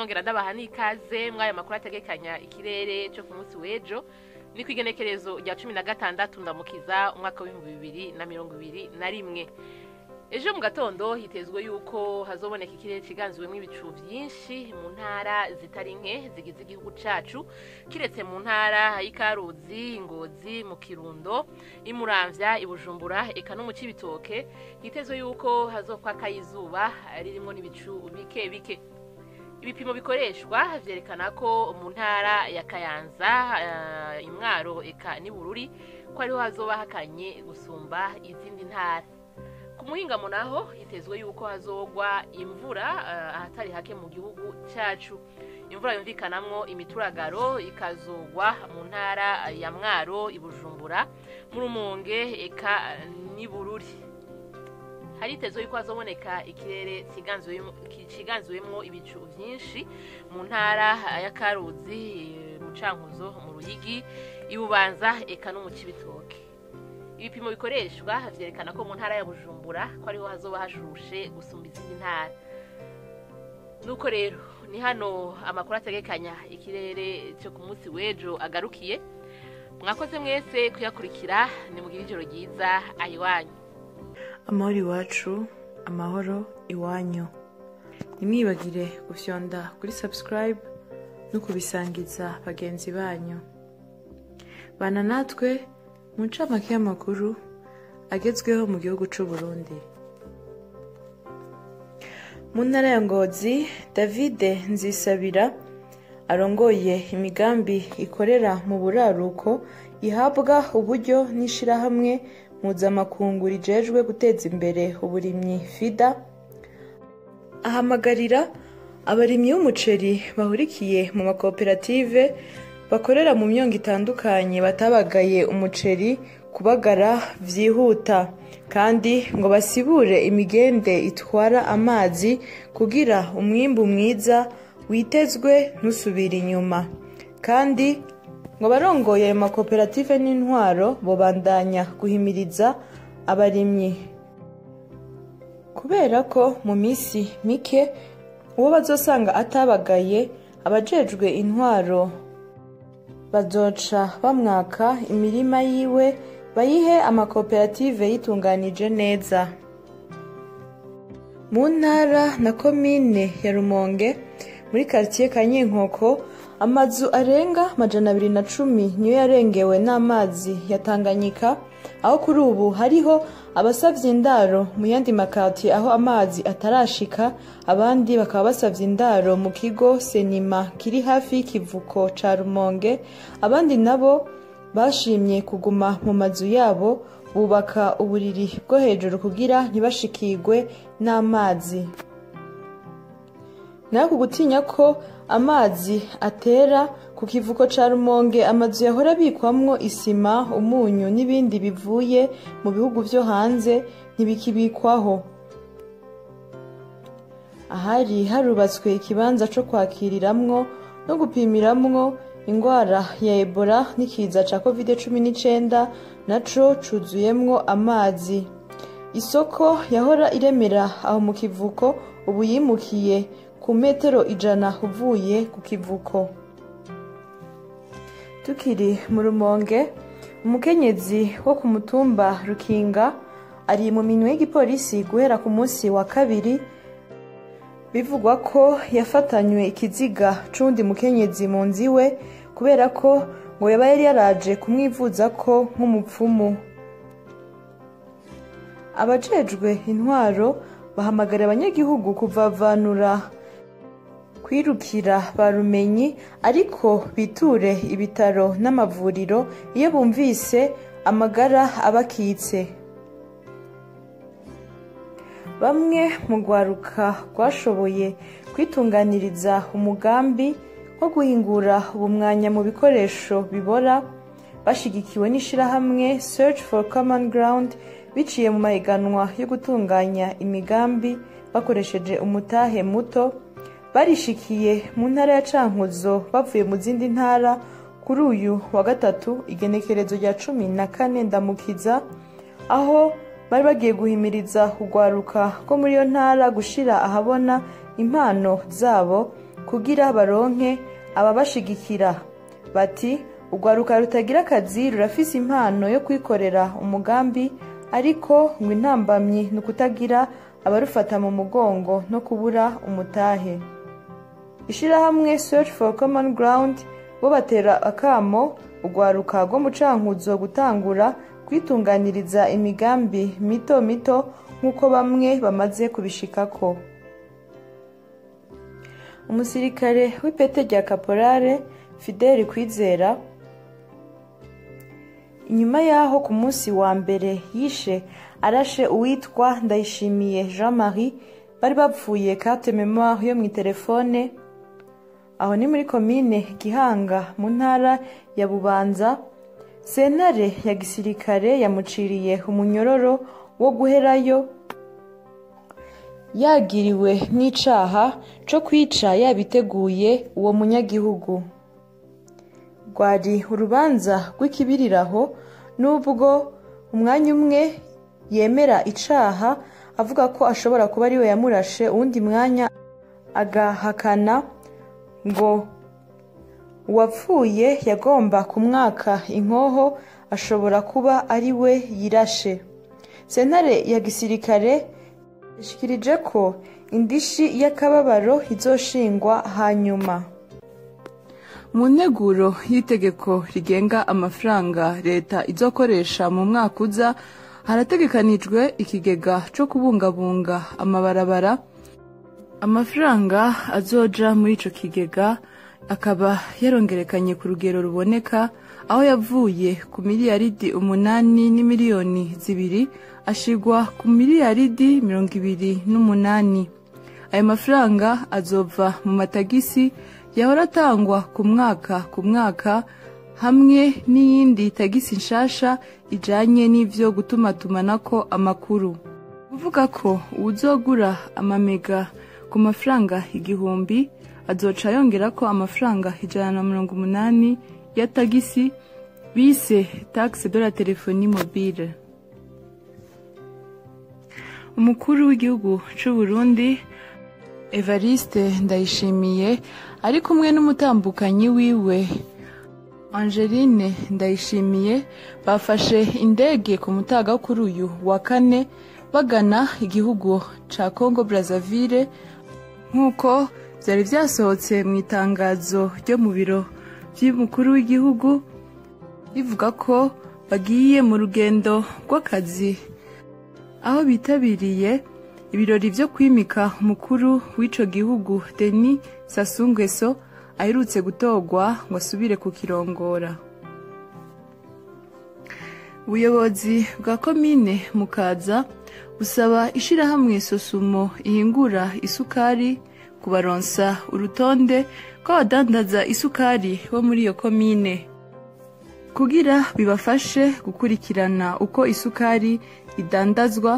nongera ndabaha n'ikaze mw'aya makuru ategekanya ikirere cyo ku munsi w'ejo ni ku igenekerezo rya cumi na gatandatu ndamukiza umwaka w'ibihumbi bibiri na mirongo ibiri na rimwe ejo mu gatondo hitezwe yuko hazoboneka ikirere ciganziwemo ibicu vyinshi mu ntara zitari nke zigize igihugu cacu kiretse mu ntara y'ikaruzi ingozi mu kirundo imuramvya ibujumbura eka no mu cibitoke hitezwe yuko hazokwaka izuba ririmwo n'ibicu bike bike ibipimo bikoreshwa vyerekana ko mu ntara ya kayanza uh, imwaro eka n'ibururi ko ariho hazoba hakanye gusumba izindi ntara ku muhingamo naho hitezwe yuko hazogwa imvura uh, ahatari hake mu gihugu cacu imvura yumvikanamwo imituragaro ikazogwa mu ntara ya mwaro ibujumbura mu rumonge eka n'ibururi haritezwe yuko hazoboneka ikirere ciganziwemwo ibicu vyinshi mu ntara ya karuzi mu cankuzo mu ruyigi ibubanza eka no mu cibitoke ibipimo bikoreshwa vyerekana ko mu ntara ya bujumbura ko ariho hazoba hashushe gusumba izindi ntara nuko rero ni hano amakuru ategekanya ikirere cyo ku munsi w'ejo agarukiye mwakoze mwese kuyakurikira nimugire ijoro ryiza ayiwanyu amahoro iwacu amahoro iwanyu ntimwibagire gufyonda kuri subscribe no kubisangiza bagenzi banyu bana natwe mu ncamake y'amakuru agezweho mu gihugu c'u Burundi mu ntara ya ngozi davide nzisabira arongoye imigambi ikorera mu buraruko ihabwa uburyo n'ishirahamwe mpuzamakungu rijejwe guteza imbere uburimyi fida ahamagarira abarimyi b'umuceri bahurikiye mu makoperative bakorera mu myongo itandukanye batabagaye umuceri kubagara vyihuta kandi ngo basibure imigende itwara amazi kugira umwimbu mwiza witezwe ntusubire inyuma kandi ngo barongoye ayo makoperative n'intwaro bobandanya guhimiriza abarimyi kubera ko mu minsi mike uwo bazosanga atabagaye abajejwe intwaro bazoca bamwaka imirima yiwe bayihe amakoperative yitunganije neza mu ntara na komine ya rumonge muri karitsiye ka nyinkoko amazu arenga majana abiri na cumi niyo yarengewe n'amazi ya tanganyika aho kuri ubu hariho abasavye indaro mu yandi makati aho amazi atarashika abandi bakaba basavye indaro mu kigo senima kiri hafi y'ikivuko ca rumonge abandi nabo bashimye kuguma mu mazu yabo bubaka uburiri bwo hejuru kugira ntibashikirwe n'amazi nayo ku gutinya ko amazi atera ku kivuko ca rumonge amazu yahora abikwamwo isima umunyu n'ibindi bivuye mu bihugu vyo hanze ntibikibikwaho ahari harubatswe ikibanza co kwakiriramwo no gupimiramwo ingwara ya ebola n'ikiza ca covid cumi n'icenda naco cuzuyemwo amazi isoko yahora iremera aho mu kivuko ubu yimukiye ku metero ijana uvuye ku kivuko tukiri mu rumonge umukenyezi wo ku mutumba rukinga ari mu minwe y'igipolisi guhera ku munsi wa kabiri bivugwa ko yafatanywe ikiziga c'uwundi mukenyezi mu nzu iwe kubera ko ngo yaba yari yaraje kumwivuza ko nk'umupfumu abajejwe intwaro bahamagara abanyagihugu kuvavanura kwirukira ba rumenyi ariko biture ibitaro n'amavuriro iyo bumvise amagara abakitse bamwe mu rwaruka rwashoboye kwitunganiriza umugambi wo guhingura ubumwanya mu bikoresho bibora bashigikiwe n'ishirahamwe search for common ground biciye mu mahiganwa yo gutunganya imigambi bakoresheje umutahe muto barishikiye mu ntara ya cankuzo bavuye mu zindi ntara kuri uyu wa gatatu igenekerezo rya cumi na kane ndamukiza aho bari bagiye guhimiriza kugwaruka ko muri iyo ntara gushira ahabona impano zabo kugira baronke ababashigikira bati urwaruka rutagira akazi rurafise impano yo kwikorera umugambi ariko ngo intambamyi ni ukutagira abarufata mu mugongo no kubura umutahe ishyirahamwe search for common ground bo batera akamo urwaruka rwo mu cankuzo gutangura kwitunganiriza imigambi mito mito nk'uko bamwe bamaze kubishikako umusirikare w'ipete rya kaporare fideli kwizera inyuma y'aho ku munsi wa mbere yishe arashe uwitwa ndayishimiye jean marie bari bapfuye carte memoire yo mu itelefone aho ni muri komine gihanga mu ntara ya bubanza sentare ya gisirikare yamuciriye umunyororo wo guherayo yagiriwe n'icaha co kwica yabiteguye uwo munyagihugu rwari urubanza rw'ikibiriraho n'ubwo umwanya umwe yemera icaha avuga ko ashobora kuba ariwe yamurashe uwundi mwanya agahakana ngo uwapfuye yagomba kumwaka inkoho ashobora kuba ari we yirashe sentare ya gisirikare yashikirije ko indishi y'akababaro izoshingwa hanyuma mu nteguro y'itegeko rigenga amafaranga leta izokoresha mu mwaka uza harategekanijwe ikigega cyo kubungabunga amabarabara amafaranga azoja muri ico kigega akaba yarongerekanye ku rugero ruboneka aho yavuye ku miliyaridi umunani n'imiliyoni zibiri ashigwa ku miliyaridi mirongo ibiri n'umunani ayo mafaranga azova mu matagisi yahora atangwa ku mwaka ku mwaka hamwe n'iyindi tagisi nshasha ijanye n'ivyo gutumatumanako amakuru kuvuga ko uwuzogura amamega ku mafaranga igihumbi azoca yongera ko amafaranga ijana na mirongo umunani ya tagisi bise taxe de la telephone mobile umukuru w'igihugu c'u Burundi Evariste Ndayishimiye ari kumwe n'umutambukanyi wiwe Angeline Ndayishimiye bafashe indege ku mutaga kuri uyu wa kane bagana igihugu ca Congo Brazzaville nk'uko byari byasohotse mu itangazo ryo mu biro by'umukuru w'igihugu rivuga ko bagiye mu rugendo rw'akazi aho bitabiriye ibirori byo kwimika umukuru w'ico gihugu Denis Sassou Nguesso aherutse gutorwa ngo asubire kukirongora ubuyobozi bwa komine mukaza busaba ishirahamwe sosumo ihingura isukari kubaronsa urutonde rw'abadandaza isukari bo muri iyo komine kugira bibafashe gukurikirana uko isukari idandazwa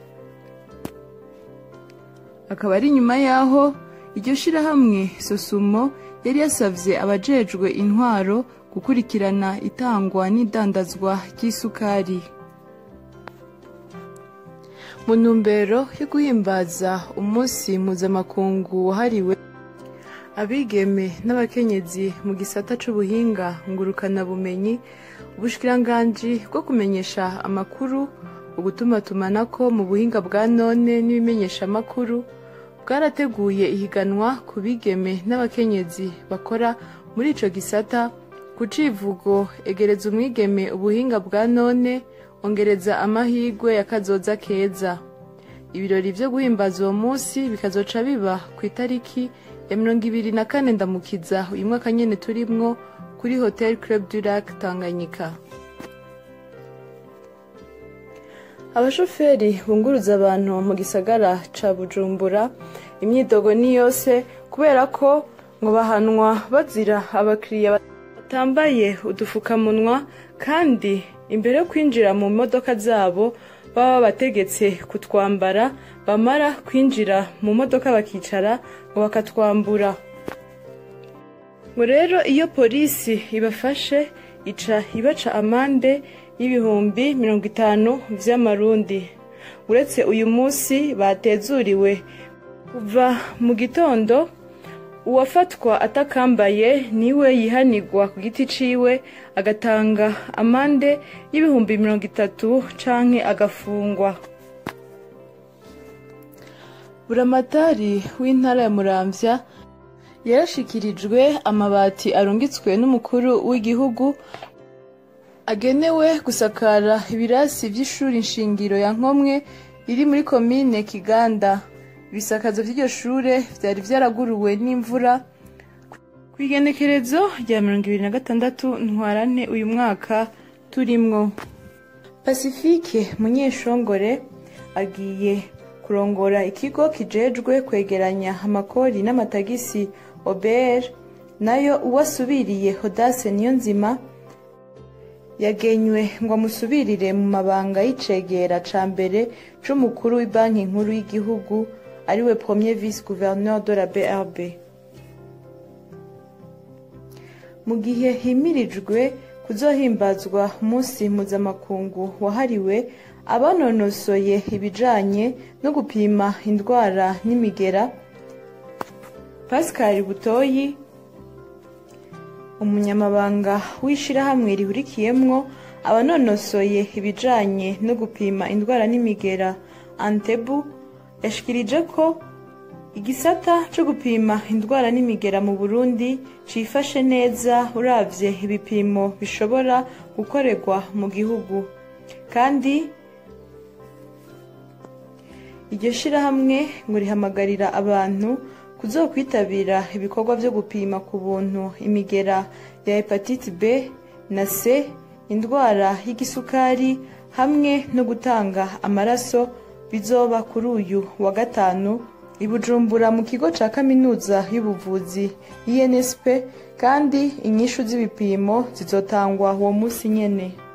akaba ari nyuma y'aho iryo shirahamwe sosumo yari yasavye abajejwe intwaro gukurikirana itangwa n'idandazwa ry'isukari mu ntumbero yo guhimbaza umunsi mpuzamakungu wahariwe abigeme n'abakenyezi mu gisata c'ubuhinga ngurukanabumenyi ubushikiranganji bwo kumenyesha amakuru ugutumatumanako mu buhinga bwa none n'ibimenyeshamakuru bwarateguye ihiganwa ku bigeme n'abakenyezi bakora muri ico gisata ku civugo egereza umwigeme ubuhinga bwa none ongereza amahirwe ya kazoza keza ibirori vyo guhimbaza uwo munsi bikazoca biba ku itariki ya mirongo ibiri na kane ndamukiza uyu mwaka nyene turimwo kuri hotel club du lac tanganyika abashoferi bunguruza abantu mu gisagara ca bujumbura imyidogo ni yose kubera ko ngo bahanwa bazira abakiriya batambaye udufukamunwa kandi imbere yo kwinjira mu modoka zabo baba babategetse kutwambara bamara kwinjira mu modoka bakicara ngo bakatwambura ngo rero iyo polisi ibafashe ica ibaca amande y'ibihumbi mirongo itanu vy'amarundi uretse uyu munsi batezuriwe kuva mu gitondo uwafatwa atakambaye niwe yihanigwa ku giti ciwe agatanga amande y'ibihumbi mirongo itatu canke agafungwa buramatari w'intara ya muramvya yarashikirijwe amabati arungitswe n'umukuru w'igihugu agenewe gusakara ibirasi vy'ishuri nshingiro ya nkomwe iri muri komine kiganda ibisakazo vy'iryo shure vyari vyaraguruwe n'imvura ku igenekerezo rya mirongo ibiri na gatandatu ntwarante uyu mwaka turimwo pasifike munyeshongore agiye kurongora ikigo kijejwe kwegeranya amakori n'amatagisi obr nayo uwasubiriye hodase niyo nzima yagenywe ngo amusubirire mu mabanga y'icegera ca mbere c'umukuru w'ibanki nkuru y'igihugu ariwe premier vice gouverneur de la brb mu gihe himirijwe kuzohimbazwa umunsi mpuzamakungu wahariwe abanonosoye ibijanye no gupima indwara n'imigera pascal butoyi umunyamabanga w'ishirahamwe rihurikiyemwo abanonosoye ibijanye no gupima indwara n'imigera antebu yashikirije ko igisata co gupima indwara n'imigera mu burundi cifashe neza uravye ibipimo bishobora gukorerwa mu gihugu kandi iryo shirahamwe ngo rihamagarira abantu kuzokwitabira ibikorwa vyo gupima ku buntu imigera ya hepatite b na c indwara y'igisukari hamwe no gutanga amaraso bizoba kuri uyu wa gatanu i bujumbura mu kigo ca kaminuza y'ubuvuzi insp kandi inyishu z'ibipimo zizotangwa uwo munsi nyene